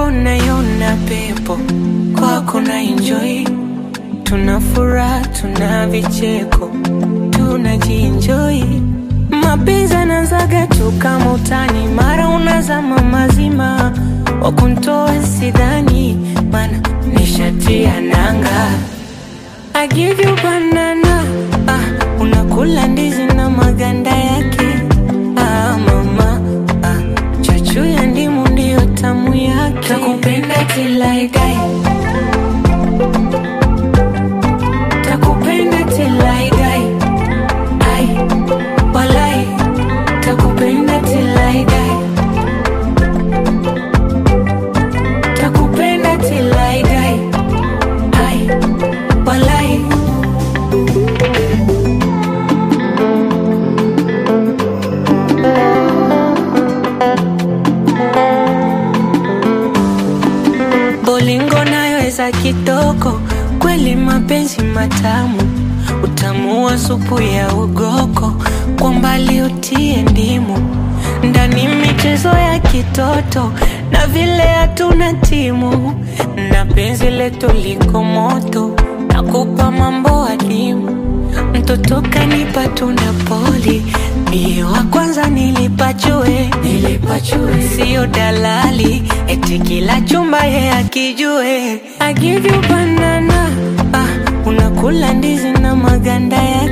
kwako naiona pepo, kwako na enjoy, tuna furaha, tuna vicheko, tunajienjoy. Mapenzi yanaanzaga tu kama utani, mara unazama mazima, wakuntoa sidhani, mana nishatia nanga. I give you banana, ah, unakula ndizi na maganda yake. Ah, mama, ah, chachu ya ndimu ndiyo tamu yake. Takupenda till I die. Takupenda till I die. Ai, walai, takupenda till I die. Takupenda till I die. Ai, walai. Bolingo nayo eza kitoko, kweli mapenzi matamu, utamu wa supu ya ugoko, kwa mbali utie ndimu, ndani michezo ya kitoto, na vile hatuna timu, na penzi letu liko moto, nakupa mambo adimu, mtoto kanipa tunda poli, mie wa kwanza nilipachue, nilipachue, sio dalali, eti kila chumba ye akijue, I give you banana, ah, unakula ndizi na maganda yake